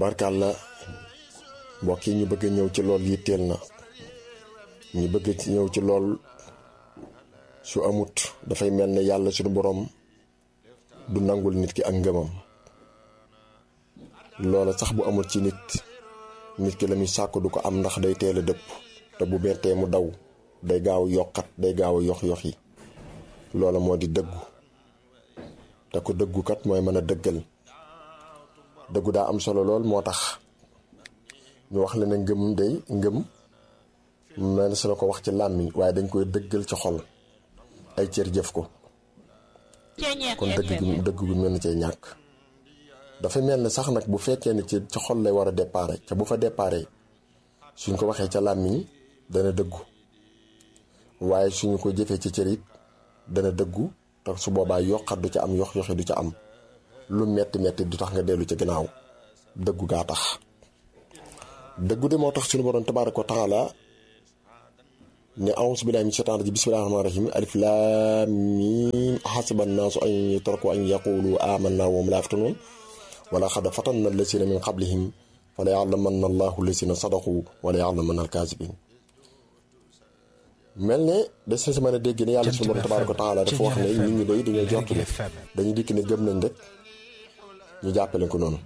tabarkàlla mbokk yi ñu bëgg ñëw ci lool yitteel na ñu bëgg ci ñëw ci lool su amut dafay mel ne yàlla suñu boroom du nangul nit ki ak ngëmam loola sax bu amul ci nit nit ki la muy sàkk du ko am ndax day teel a dëpp te bu bettee mu daw day gaaw yokkat day gaaw a yox yox yi loola moo di dëggu te ko dëggukat mooy mën a dëggal dëggu daa am solo lool moo tax ñu wax la ne ngëm day ngëm mel su na ko wax ci làmmiñ waaye dañ koy dëggal ci xol ay cër jëf ko kon dëgg gu dëgg gu mel na cay ñàkk dafa mel ne sax nag bu fekkee ne ci ci xol lay war a déparé ca bu fa déparé suñ ko waxee ca làmmiñ dana dëggu waaye suñu ko jëfee ci cër it dana dëggu te su boobaa yokkat du ca am yox yoxi du ca am lu metti metti du tax nga dellu ci gannaaw dëggu gaa tax dëggu de moo tax suñu borom tabaaraka wa taala ne a'uuzu billaahi mina shaytaani rajiim bismillaahi rahmaani rahiim alif laam miim ahasiba nnaasu an yutraku an yaqulu aamannaa wa hum laa yaftanuun wa laqad fatanna allaziina min qablihim fa la ya'lamanna allaahu allaziina sadaqu wa la ya'lamanna al-kaazibiin mel ne des na si mën a dégg ne yàlla suñu borom tabaaraka wa taala dafa wax ne nit ñi day dañoo jort ne dañuy dikk ne gëm nañ rek ñu jàppale ko noonu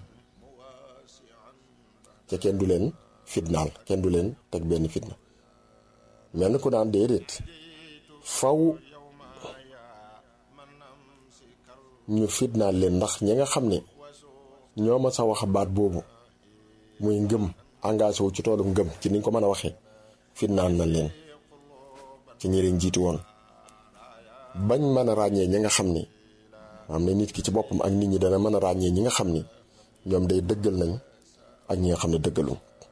ca kenn du leen fitnaal kenn du leen teg benn fitna mel ni ku daan déedéet faw ñu fitnaal leen ndax ñi nga xam ne ñoo ma sa wax baat boobu muy ngëm engagé wu ci toolu ngëm ci niñ ko mën a waxee fitnaal na leen ci ñi leen jiitu woon bañ mën a ràññee ñi nga xam ni am na nit ki ci boppam ak nit ñi dana mën a ràññee ñi nga xam ni ñoom day dëggal nañ ak ñi nga xam ne dëggalu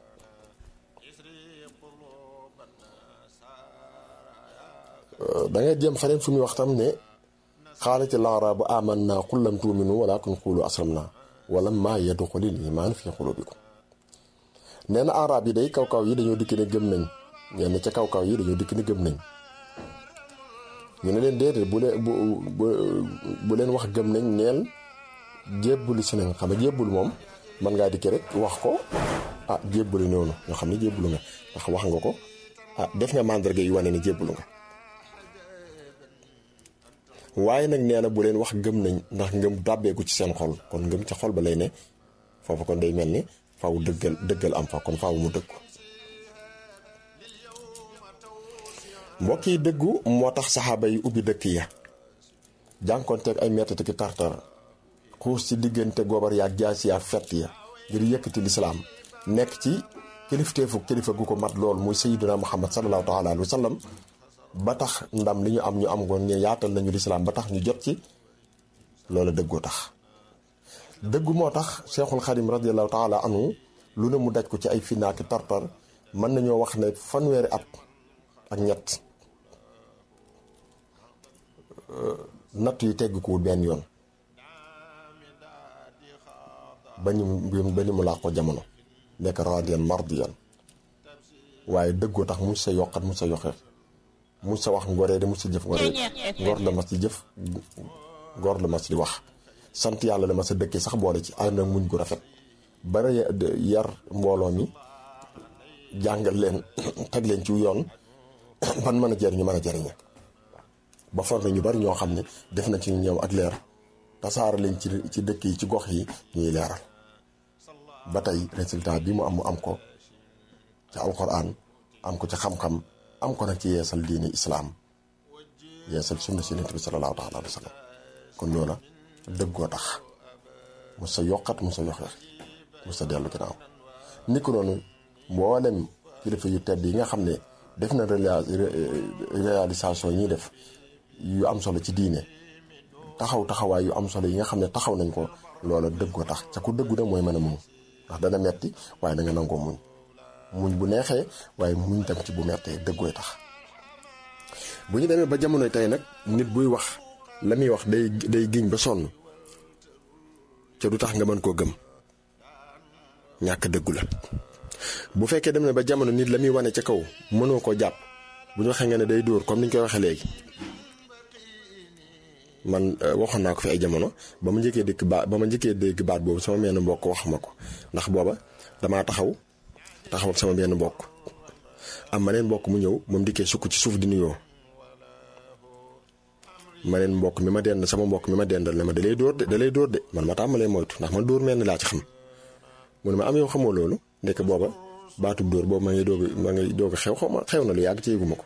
da ngay jéem faneen fu muy wax tam ne xaalati laaraabu aman naa qul lam tuuminu walakin qulu aslam naa wala maa yadxulil imaan fi xulubikum nee na araab yi day kaw-kaw yi dañoo dikk ne gëm nañ ñenn ca kaw-kaw yi dañoo dikk ne gëm nañ ñu ne leen déedéet bu leen bu bu leen wax gëm nañ neel jébbulu si nañ xam nga jébbulu moom mën ngaa dikk rek wax ko ah jébbulu noonu ñoo xam ne jébbulu nga ndax wax nga ko ah def nga màndarga yu wane ne jébbulu nga waaye nag nee na bu leen wax gëm nañ ndax ngëm dàbbeeku ci seen xol kon ngëm ca xol ba lay ne foofu kon day mel ni faw dëggal dëggal am fa kon faw mu dëggu mbokk yi dëggu moo tax saxaaba yi ubbi dëkk ya jànkoonteeg ay mettati ki tartar xuus ci diggante gobar yaak jaasi yaak fett ya ngir yëkkati lislaam nekk ci kilifteefu kilifa gu ko mat lool muy sayyiduna muhammad sallallahu taala alayhi wa sallam ba tax ndam li ñu am ñu am ngoon ñu yaatal nañu lislaam ba tax ñu jot ci loola dëggoo tax dëggu moo tax cheikhul xadim radiallahu taala anhu lu ne mu daj ko ci ay finaaki tartar mën nañoo wax ne fanweeri at ak ñett natt yi tegg ko benn yoon ba ñu ba ni mu laa ko jamono nekk radiyan mardiyan waaye dëggoo tax mu sa yokkat mu sa yoxe mu sa wax ngoree de mu sa jëf ngoree ngor la mas di jëf ngor la mas di wax sant yàlla la ma sa dëkkee sax boole ci ànd ak muñ gu rafet bare yar mbooloo mi jàngal leen teg leen ci yoon ban mën a jariñu mën a jariñe ba formé ñu bari ñoo xam ne def na ci ñëw ak leer tasaara leen ci ci dëkk yi ci gox yi ñuy leeral ba tey résultat bi mu am mu am ko ci alquran am ko ci xam-xam am ko nag ci yeesal diini islaam yeesal sunna si yonent bi sallallahu taala alayhi wa sallam kon loola dëggoo tax mu sa yokkat mu sa yoxe mu sa dellu ginnaaw ni ko noonu mboolem kilifa yu tedd yi nga xam ne def na réalisation yi ñuy def yu am solo ci diine taxaw taxawaay yu am solo yi nga xam ne taxaw nañ ko loola dëggoo tax ca ku dëggu nag mooy mën a muñ ndax dana metti waaye da nga nangoo muñ muñ bu neexee waaye muñ tam ci bu mettee dëggooy tax bu ñu demee ba jamonoy tey nag nit buy wax la muy wax day day giñ ba sonn ca du tax nga mën koo gëm ñàkk dëggu la bu fekkee dem na ba jamono nit la muy wane ca kaw mënoo koo jàpp bu ñu waxee nga ne day dóor comme ni ñu koy waxee léegi man waxoon naa ko fi ay jamono ba ma njëkkee dégg baat ba ma njëkkee dégg baat boobu sama benn mbokk wax ma ko ndax booba damaa taxaw taxaw ak sama benn mbokk am ma neen mbokk mu ñëw moom dikkee sukk ci suuf di nuyoo ma neen mbokk mi ma dend sama mbokk mi ma dendal ne ma da lay dóor de da lay dóor de man ma tàmbalee moytu ndax man dóor mel ni laa ci xam mu ne ma am yow xamoo loolu ndekk booba baatub dóor boobu ma ngi doog ma ngi doog xew xaw ma xew na lu yàgg ci yëguma ko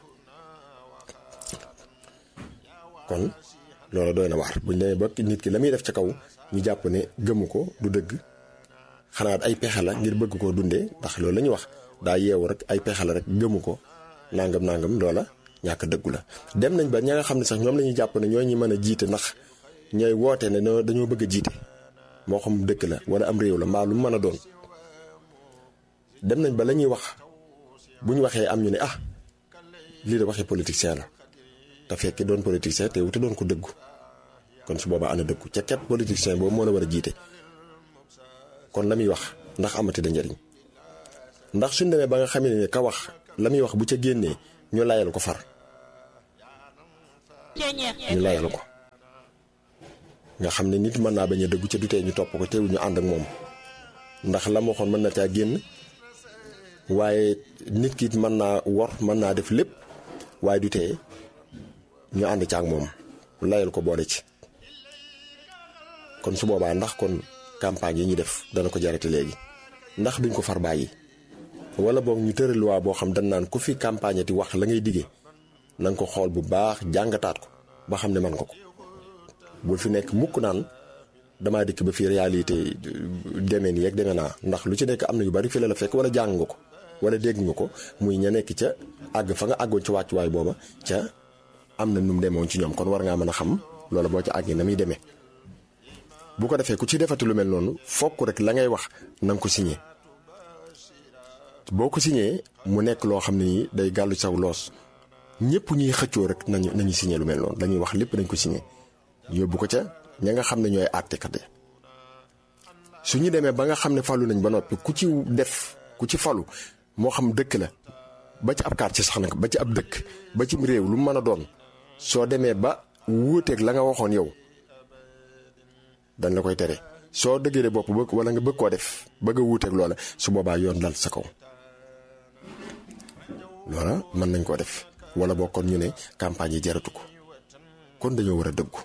kon loolu doy na waar buñ demee ba nit ki la muy def ca kaw ñu jàpp ne gëmu ko du dëgg xanaa ay pexe la ngir bëgg koo dundee ndax loolu la ñuy wax daa yeewu rek ay pexe la rek gëmu ko nangam nangam loola ñàkk dëggu la. dem nañ ba ña nga xam ne sax ñoom la ñuy jàpp ne ñoo ñi mën a jiite ndax ñooy woote ne dañoo bëgg a jiite moo xam dëkk la wala am réew la mbaa lu mu mën a doon dem nañ ba la ñuy wax bu ñu waxee am ñu ne ah lii de waxee politicien la. te fekk doon politicien te wute doon ko dëggu kon su boobaa ana dëggu ca ket politicien boobu moo la war a jiite kon la muy wax ndax amati da njëriñ ndax suñ demee ba nga xam ne ka wax la muy wax bu ca génnee ñu layal ko far ñu layal ko nga xam ne nit mën naa bañ a dëggu ca du tee ñu topp ko teewul ñu ànd ak moom ndax la ma waxoon mën na caa génn waaye nit ki mën naa wor mën naa def lépp waaye du tee ñu ànd ci ak moom layal ko boole ci kon su boobaa ndax kon campagne yi ñu def dana ko jarate léegi ndax duñ ko far bàyyi wala boog ñu tëral loi boo xam dañ naan ku fi campagne ti wax la ngay diggee na nga ko xool bu baax jàngataat ko ba xam ne man nga ko bul fi nekk mukk naan damaa dikk ba fii réalité demee nii rek demee naa ndax lu ci nekk am na yu bari fi la la fekk wala jàng nga ko wala dégg nga ko muy ña nekk ca àgg fa nga àggoon ci wàccuwaay booba ca am na nu mu demoon ci ñoom kon war ngaa mën a xam loolu boo ci àggee na muy demee bu ko defee ku ci defati lu mel noonu fokk rek la ngay wax na nga ko signé boo ko signé mu nekk loo xam ne nii day gàllu saw loos ñëpp ñuy xëccoo rek nañu nañu signé lu mel noonu dañuy wax lépp dañ ko signé yóbbu ko ca ña nga xam ne ñooy àttekat yi su ñu demee ba nga xam ne falu nañ ba noppi ku ci def ku ci falu moo xam dëkk la ba ci ab quartier sax nag ba ci ab dëkk ba ci réew lu mu mën a doon soo demee ba wuuteeg la nga waxoon yow dañ la koy tere soo dëgëree bopp bëgg wala nga bëgg koo def bëgg a wuuteeg loola su boobaa yoon dal sa kaw loola mën nañ koo def wala boo kon ñu ne campagne yi jaratu ko kon dañoo war a dëggu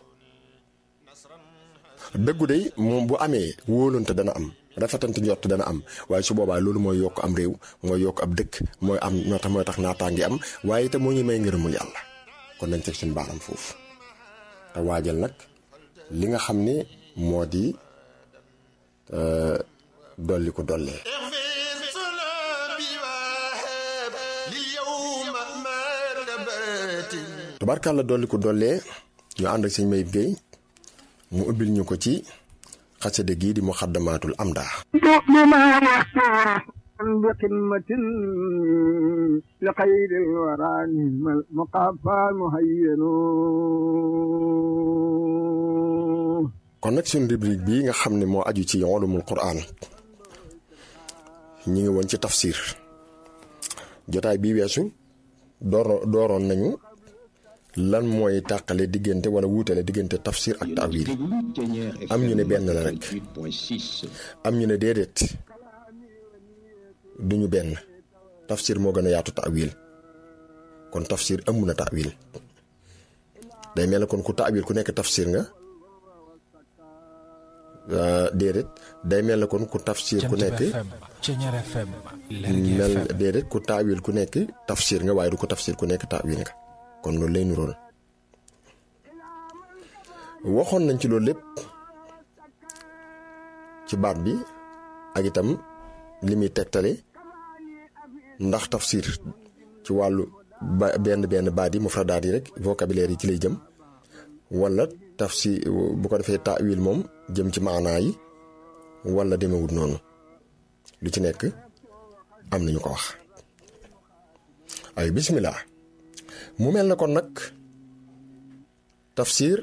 dëggu de moom bu amee wóolante dana am rafetante njort dana am waaye su boobaa loolu mooy yokk am réew mooy yokk ab dëkk mooy am ñoo tax mooy tax naataange am waaye itam moo ñu may ngërëmul yàlla kon nañ teg suñu baaram foofu te waajal nag li nga xam ne moo di dolli ko dollee. tubaarkàlla dolli ko dollee ñu ànd ak sëñ Mayib Gueye mu ubbil ñu ko ci xasida gii di muxaddamaatul amdaa بقمة لخير الورى مقافى مهين kon nag suñu rubrique bii nga xam ne moo aju ci ulumul quraan ñi ngi woon ci tafsir jotaay bii weesu door dooroon nañu lan mooy tàqale diggante wala wuutale diggante tafsir ak taawil am ñu ne benn la rek am ñu ne déedéet duñu benn tafsir moo gën a yaatu taawil kon tafsir ëmb na taawil day mel ne kon ku taawil ku nekk tafsir nga déedéet day mel ne kon ku tafsir ku nekk mel déedéet ku taawil ku nekk tafsir nga waaye du ko tafsir ku nekk taawil nga kon loolu lay nurool waxoon nañ ci loolu lépp ci baat bi ak itam li muy tegtale ndax tafsir ci wàllu ba benn benn baat yi mufradaat yi rek vocabulaire yi ci lay jëm wala tafsir bu ko defee taawil moom jëm ci maanaa yi wala demewut noonu lu ci nekk am nañu ko wax ay bismillah mu mel na kon nag tafsir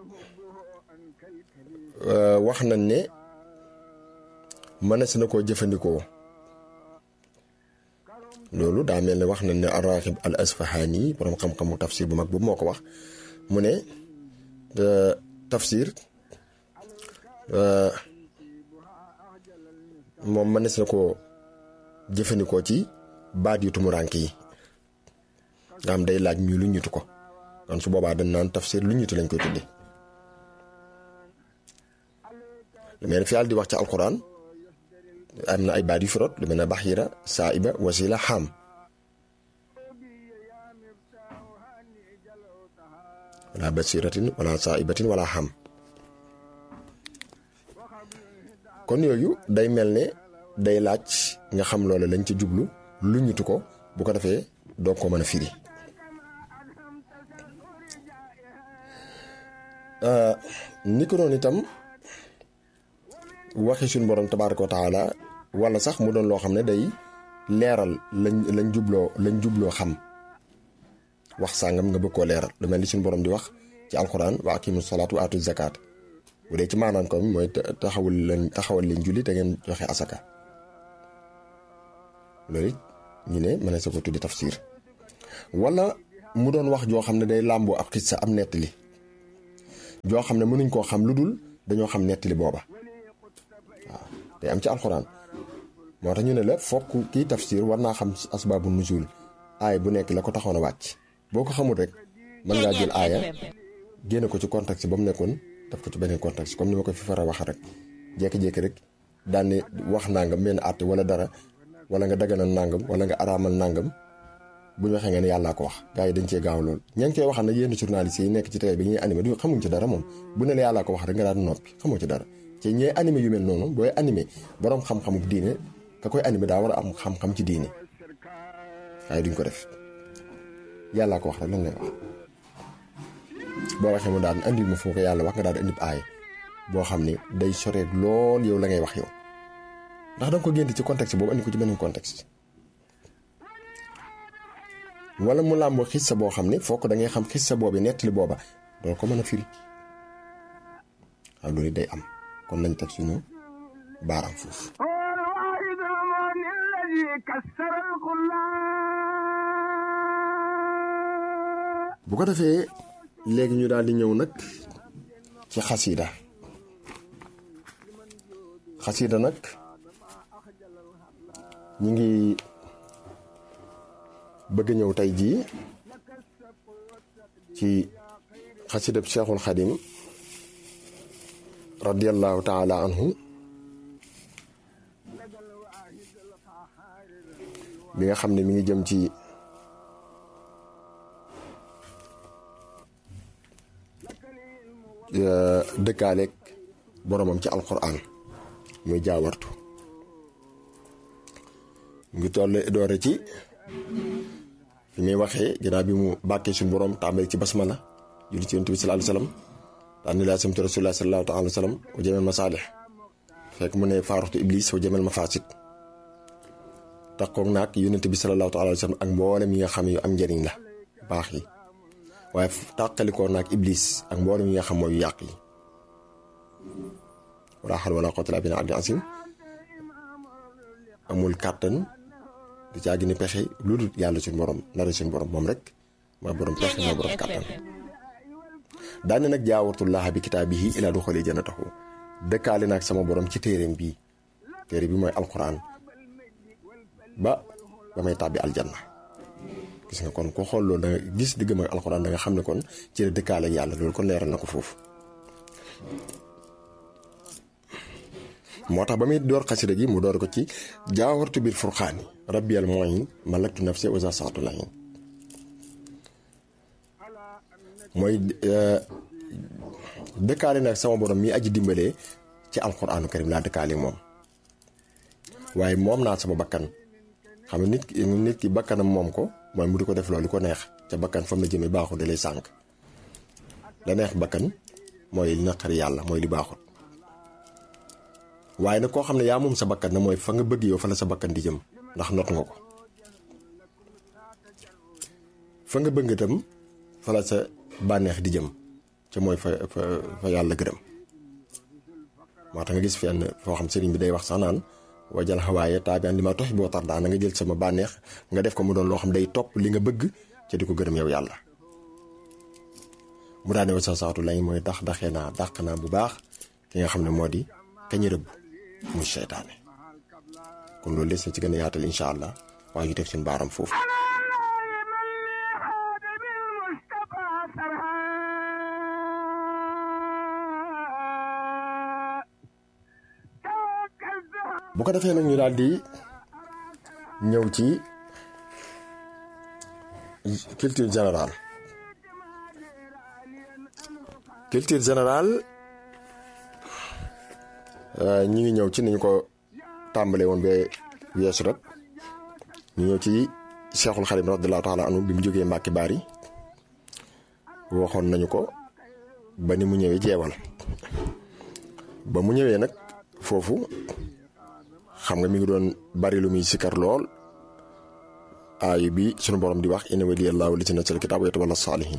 wax nañ ne mënees na koo jëfandikoo loolu daa mel ne wax nañ ne araxib al asfahani borom xam-xamu tafsir bu mag boobu moo ko wax mu ne tafsir moom mënees na koo jëfandikoo ci baat yu tumuraanke yi nga xam day laaj ñu lu ñutu ko kon su boobaa dañ naan tafsir lu ñutu lañ koy tudde lu mel ne fi yàlla di wax ci alquran am na ay baat yu fi rot lu mel ne baxira saaiba wasila xam wala basiratin wala saaibatin wala xam kon yooyu day mel ne day laaj nga xam loolu lañ ca jublu lu ñutu ko bu ko defee doo ko mën a firi ni ko noonu itam waxi suñu borom tabaaraka wa taala wala sax mu doon loo xam ne day leeral lañ lañ jubloo lañ jubloo xam wax sàngam nga bëgg koo leeral lu mel ni suñu borom di wax ci alquran wa aqimu salaat wa atu zakat bu dee ci maanaam ko mooy taxawul leen taxawal leen julli te ngeen joxe asaka loolu it ñu ne mën na sa ko tuddi tafsir wala mu doon wax joo xam ne day làmboo ab xissa am nettali joo xam ne mënuñ koo xam lu dul dañoo xam nettali booba waaw day am ci alxuraan moo tax ñu ne la fokk kii tafsir war naa xam asbaabu nuzul aaya bu nekk la ko taxoon a wàcc boo ko xamul rek mën ngaa jël aaya génne ko ci contexte ba mu nekkoon def ko ci beneen contexte comme ni ma ko fi fara waxa rek jékki-jékki rek daan ne wax nangam benn àtte wala dara wala nga daganal nangam wala nga araamal nangam bu ñu waxee nga ne yàllaa ko wax gars yi dañ cee gaaw lool ña ngi koy waxal nag yenn journalistes yi nekk ci télé bi ñuy animé du xamuñ ci dara moom bu ne la yàllaa ko wax rek nga daan noppi xamoo ci dara ci ñee animé yu mel noonu booy animé borom xam-xamu diine ka koy animé daa war a am xam-xam ci diine waaye duñ ko def yàllaa ko wax rek lan lay wax boo waxee mu daan andil ma foo ko yàlla wax nga daal di indi aay boo xam ne day soreet lool yow la ngay wax yow ndax danga ko génn ci contexte boobu andi ko ci beneen contexte wala mu làmboo xissa boo xam ne fokk da ngay xam xissa boobu nettali booba doo ko mën a firi waaw loolu day am kon nañ teg suñu baaraam foofu bu ko defee léegi ñu daal di ñëw nag ci xasida xasida nag ñu ngi bëgg ñëw tey jii ci xasidab Cheikhul Xadim radiallahu taala anhu bi nga xam ne mi ngi jëm ci dëkkaaleeg boromam ci alquran muy jaawartu mu ngi toll doore ci fi muy waxee ginnaaw bi mu bàkkee suñu borom tàmbali ci basmala julli ci yonent bi sallallahu alayhi wasallam daan ni laa samtu rasulullah sallallahu taala wa sallam wa jamel masaalih fekk mu ne faaruxtu iblis wa jamel mafasid taxoog naag yonent bi sallallahu taala wa sallam ak mboolem yi nga xam yu am njëriñ la baax yi waaye tàqalikoo naag iblis ak mboolem yi nga xam mooy yàq yi wala xal wala quwwata illa billahi asim amul kàttan du caa gën a pexe lu dul yàlla suñu borom nara suñu borom moom rek mooy borom pexe mooy borom kàttan daane nag jaawartullaha bi kitaabihi ilaa duxali jannatahu dëkkaale naag sama borom ci téeréem bii téere bi mooy alquran ba ba may tàbbi aljanna gis nga kon ko xool loolu da nga gis diggam ak alquran da nga xam ne kon ci la dëkkaale ak yàlla loolu kon leeral na ko foofu moo tax ba muy door xasida gi mu door ko ci jaawartu biir furxaani rabbiyal muin malaktu nafsi wa saatu lahin mooy dëkkaale nag sama borom mi aji dimbalee ci alquraanu karim laa dëkkaale moom waaye moom naa sama bakkan xam nga nit ki nit ki bakkanam moom ko mooy mu di ko def loolu ko neex ca bakkan fa mu la jëmee baaxul da lay sànq la neex bakkan mooy li naqari yàlla mooy li baaxul waaye nag koo xam ne yaa moom sa bakkan na mooy fa nga bëgg yow fa la sa bakkan di jëm ndax not nga ko fa nga bëgg itam fa la sa bànneex di jëm ca mooy fa fa fa yàlla gërëm moo tax nga gis fenn foo xam sëriñ bi day wax sax naan wajal xawaaye taabian li ma toxi boo tar daan na nga jël sama bànneex nga def ko mu doon loo xam day topp li nga bëgg ca di ko gërëm yow yàlla mu daal ne wasa saatu lañ mooy dax daxee naa dàq naa bu baax ki nga xam ne moo di kañu rëbb muy seytaane kon loolu des na ci gën a yaatal incha allah waaye ñu teg seen baaram foofu bu ko defee nag ñu daal di ñëw ci culture générale culture générale ñi ngi ñëw ci ni ñu ko tàmbalee woon ba weesu rek ñu ñëw ci Cheikhul Xadim radiyallahu taala anhu bi mu jógee Mbàkke Baari waxoon nañu ko ba ni mu ñëwee jeewal ba mu ñëwee nag foofu xam nga mi ngi doon bari lu muy sikkar lool aayu bi sunu borom di wax inna waliyallahu li ci nazzala kitaab wa yatawalla saalihin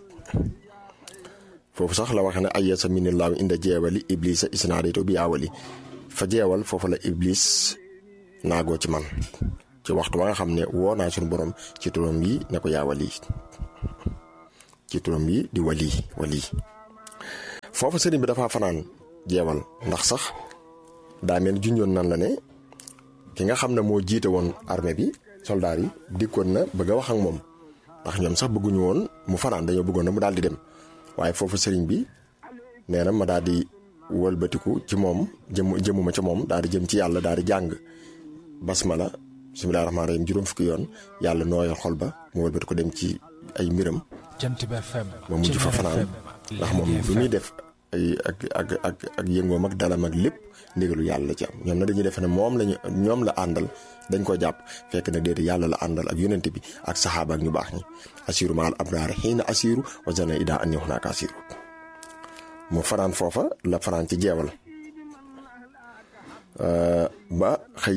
foofu sax la waxe ne ayyasa minillahu inda jeewali iblisa isnaadaytu bi awali fa jeewal foofu la iblis naagoo ci man ci waxtu wa nga xam ne woo naa sunu borom ci turam yi ne ko yaa wali ci turam yi di wali wali foofu sëriñ bi dafa fanaan jeewal ndax sax daa mel junjoon nan la ne ki nga xam ne moo jiite woon armée bi soldaar yi dikkoon na bëgg a wax ak moom ndax ñoom sax bëgguñu woon mu fanaan dañoo bëggoon na mu daal di dem waaye foofu sëriñ bi nee na ma daal di wëlbatiku ci moom jëm jëmuma ci moom daal di jëm ci yàlla daal di jàng basmala bismillahi rahmaani rahim juróom fukki yoon yàlla nooyal xol ba mu wëlbatiku dem ci ay mbiram ba mujj fa fanaan ndax moom lu muy def ay ak ak ak ak yëngoom ak dalam ak lépp ndigalu yàlla la ci am ñoom na dañuy defe ne moom lañu ñoom la àndal dañ ko jàpp fekk na déedéet yàlla la àndal ak yonent bi ak saxaaba ak ñu baax ñi asiru maal abraar xiina asiru wa zana ida anni hunaaka asiru mu fanaan foofa la fanaan ci jeewal ba xëy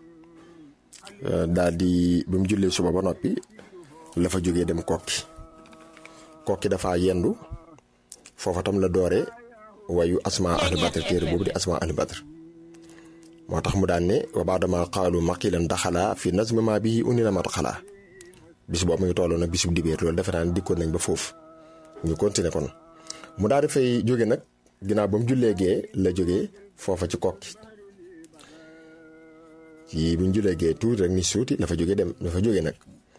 daal di bi mu jullee suba ba noppi la fa jógee dem kokki kokki dafa yendu foofa tam la doore wayu asma ahli badr téere boobu di asma ahli badr moo tax mu daan ne wa baadama qaalu maqilan daxala fi nazmi ma bii unina mat xalaa bis boobu mu ngi tolloon nag bisub dibéer loolu defe naa ne dikkoon nañ ba foofu ñu continuer kon mu daal di fay jóge nag ginnaaw ba mu jullee gee la jógee foofa ci kokki ci bi mu jullee gee tuuti rek ni suuti la fa jóge dem la fa jóge nag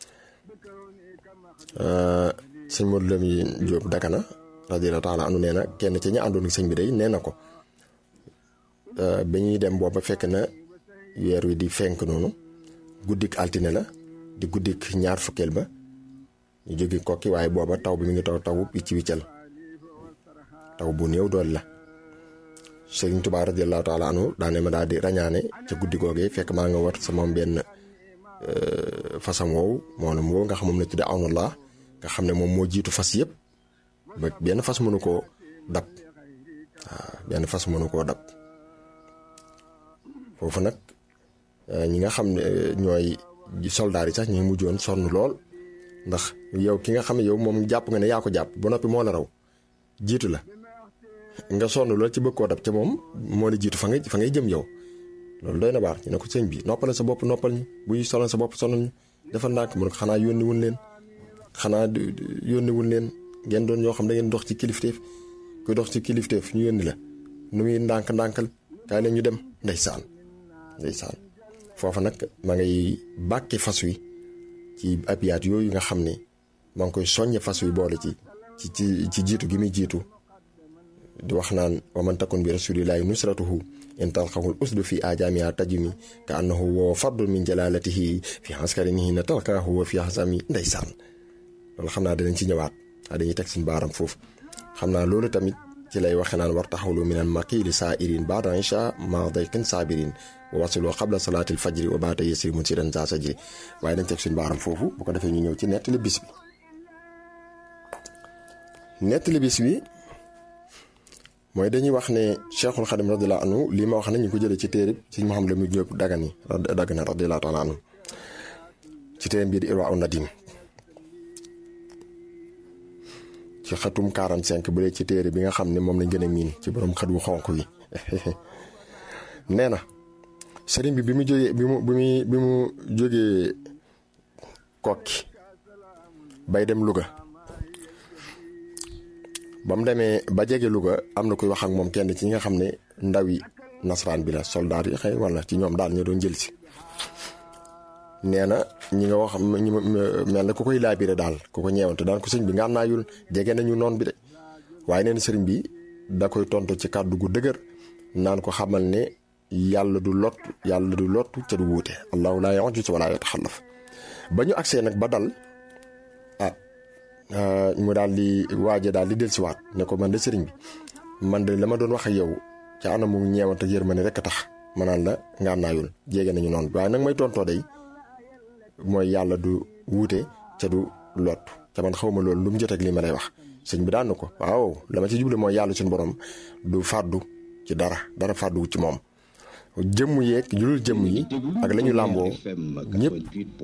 sëñ Modou Lamine Diop Dagana radiyallahu taala anu nee na kenn ci ña àndoon ak sëñ bi day nee na ko ba ñuy dem booba fekk na weer wi di fenk noonu guddik altine la di guddik ñaar fukkeel ba ñu jóge kokki waaye booba taw bi mi ngi taw taw wicc wiccal taw bu néew dool la Sëriñ Tuubaa radiyallahu taala anu daane ma daal di rañaane ca guddi googee fekk maa nga war sama benn fasam woowu moom woowu nga xam moom la tudde awnullah nga xam ne moom moo jiitu fas yëpp ba benn fas mënu koo dab waaw benn fas mënu koo dab foofu nag ñi nga xam ne ñooy soldaar yi sax ñu ngi mujjoon sonn lool ndax yow ki nga xam ne yow moom jàpp nga ne yaa ko jàpp ba noppi moo la raw jiitu la nga sonn lool ci bëgg koo dab ca moom moo la jiitu fa ngay fa ngay jëm yow loolu doy na baax ñu ne ko sëñ bi noppal sa bopp noppal ñu buy sonal sa bopp sonal ñu defal ndànk mu ne ko xanaa yónni wun leen xanaa yónni wun leen ngeen doon ñoo xam da ngeen dox ci kilifteef kuy dox ci kilifteef ñu yónni la nu muy ndànk ndànkal kaay leen ñu dem ndeysaan ndeysaan foofa nag ma ngay bàkke fas wi ci abiyaat yooyu nga xam ne maa ngi koy soññe fas wi boole ci ci ci ci jiitu gi muy jiitu di wax naan wa man takun bi rasulillahi nusratuhu in talqahul usdu fi ajamiha tajumi ka annahu woo fardun min jalalatihi fi askarinihi na talqahu wa fi hasami ndeysaan loolu xam naa danañ ci ñëwaat waa dañuy teg suñu baaram foofu xam naa loolu tamit ci lay waxe naan war taxawlu minal maqiili saa irin baada isha ma dayqin saabirin wa wasiloo xabla salaatil fajri wa baata yasri musiran saa sajri waaye dañ teg suñu baaram foofu bu ko defee ñu ñëw ci nettali bis bi nettali bis bi mooy dañuy wax ne cheikhul xadim radiallahu anhu lii ma wax ne ñu ko jëlee ci téere ci Muhammad Lamin Jóob Dagana Dagana radiallahu taala anhu ci téere bii di Irwaa u Nadim ci xatum 45 bu dee ci téere bi nga xam ne moom lañ gën a miin ci borom xat wu xonq wi nee na sëriñ bi bi mu jógee bi mu bi mu bi mu jógee kokki bay dem Louga ba mu demee ba jege Louga am na kuy wax ak moom kenn ci ñi nga xam ne ndawi nasaraan bi la soldaar yi xëy wala ci ñoom daal ñu doon jël si nee na ñi nga wax ñi mel na ku koy laabire daal ku ko ñeewante daan ko sëñ bi nga am naa yul jege nañu noon bi de waaye nee na sëriñ bi da koy tontu ci kàddu gu dëgër naan ko xamal ne yàlla du lot yàlla du lottu ca du wuute allahu laa ya'juzu wa laa yataxallaf ba ñu agsee nag ba dal ah mu daal di waaje daal di dellusiwaat ne ko man de sëriñ bi man de la ma doon wax ak yow ca anamu ñeewante ak yërmande rek a tax ma naan la nga am naa yul jege nañu noonu waaye nag may tontoo day mooy yàlla du wuute ca du lot ca man xaw ma loolu lu mu jot ak lii ma lay wax sëñ bi daan na ko waaw la ma ci jublu mooy yàlla suñu borom du fàddu ci dara dara fàddu ci moom jëmm yeeg ñu dul jëmm yi ak la ñu làmboo ñëpp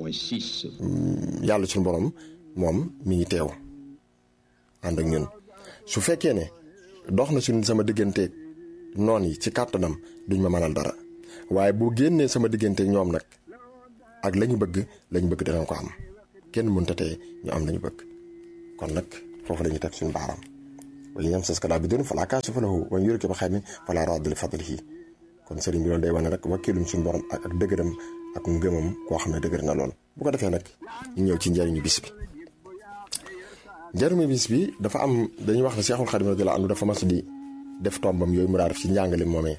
yàlla suñu borom moom mi ngi teew ànd ak ñun su fekkee ne dox na suñ sama digganteeg noon yi ci kàttanam duñ ma mënal dara waaye bu génnee sama digganteeg ñoom nag ak la ñu bëgg la ñu bëgg danañ ko am kenn mënta tee ñu am la ñu bëgg kon nag foofu la ñuy teg suñu baaraam wala ñam sas kalaa bi doon falaa kaashifa lahu wa man yuridka bi xayrin falaa raadda li fadlihi kon sëriñ bi loolu day wane rek wakkiilum suñu borom ak ak dëgëram ak ngëmam koo xam ne dëgër na lool bu ko defee nag ñu ñëw ci njëriñu bis bi njëriñu bis bi dafa am dañuy wax ne Seexul Xadim radiyallaahu anhu dafa mas di def tombam yooyu mu daa def ci njàngale moomee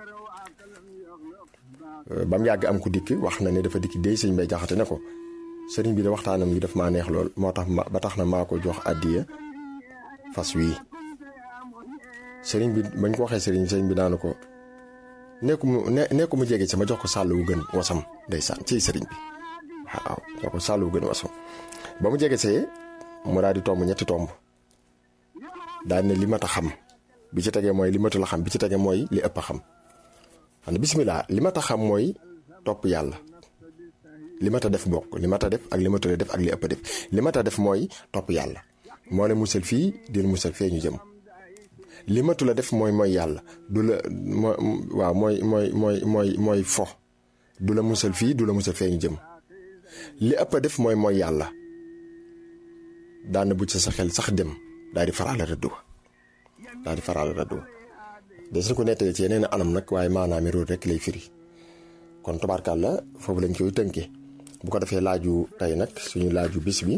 ba mu yàgg am ku dikk wax na ne dafa dikk déy sëñ bay jaxate ne ko sëriñ bi de waxtaanam yi daf maa neex lool moo tax ma ba tax na maa ko jox àddiya fas wii sëriñ bi bañ ko waxee sëriñ sëriñ bi daanu ko nekku mu ne nekku mu jege ci ma jox ko sàll wu gën wasam ndeysaan ci sëriñ bi waaw jox ko sàll wu gën wasam ba mu jege see mu daal di tomb ñetti tomb daal ne li mat a xam bi ci tegee mooy li matul a xam bi ci tegee mooy li ëpp a xam xam ne bisimilah li mat a xam mooy topp yàlla li mat a def bokk li mat a def ak li matul a def ak li ëpp a def li mat a def mooy topp yàlla moo ne musal fii di musal fee ñu jëm li matul a def mooy mooy yàlla du la moo waaw mooy mooy mooy mooy mooy fo du la musal fii du la musal fee ñu jëm li ëpp a def mooy mooy yàlla daana bu ci sa xel sax dem daal di faraale rëddu daal di faraale rëddu des na ko nettali ci yeneen anam nag waaye maanaam root rek lay firi kon tubaarkàlla foofu lañ koy tënkee bu ko defee laaju tey nag suñu laaju bis bi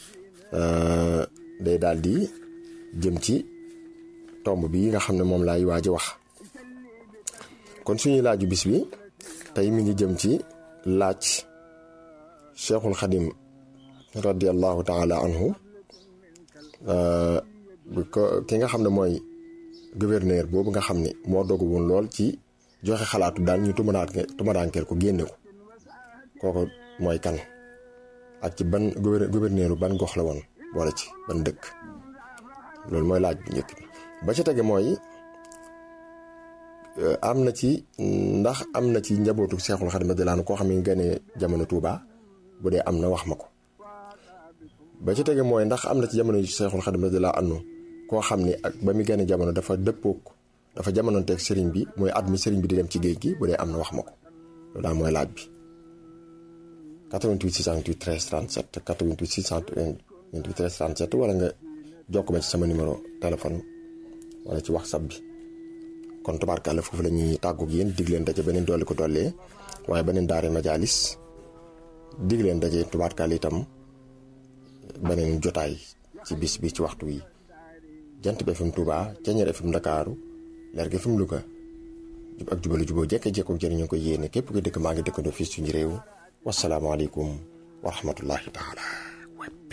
day daal di jëm ci tomb bi nga xam ne moom laay waaj a wax kon suñuy laaju bis bi tey mi ngi jëm ci laaj cheikhul xadim radiallahu taala anhu ko ki nga xam ne mooy gouverneur boobu nga xam ne moo dogu woon lool ci joxe xalaatu daal ñu tumadaankeel ko génne ko kooku mooy kan ak ci ban gouverneur ban gox la woon boole ci ban dëkk loolu mooy laaj bu njëkk bi ba ca tege mooy am na ci ndax am na ci njabootu Seexul Xadim radiyallaahu anhu koo xam ne gane jamono Touba bu dee am na wax ma ko ba ca tege mooy ndax am na ci jamono Seexul Xadim radiyallaahu anhu koo xam ne ak ba mu gane jamono dafa dëppook dafa jamonoonteeg sëriñ bi mooy at mi sëriñ bi di dem ci géej gi bu dee am na wax ma ko loolu daal mooy laaj bi 88 628 13 37 88 628 13 37 wala nga jokk ma ci sama numéro téléphone wala ci whatsapp bi kon tubaarkàlla foofu la ñuy tàggoog yéen dig leen daje beneen dolli ko dollee waaye beneen daare majaalis dig leen daje tubaarkàlla itam beneen jotaay ci bis bi ci waxtu wi jant bi FM Touba Ceeñeer FM Ndakaaru Leer gi FM Louga jub ak jubalu juboo jekke jekko jëriñoo ko yéene képp ko dëkk maa ngi dëkkandoo fii suñu réew wasalaamaaleykum wa rahmatullahi taala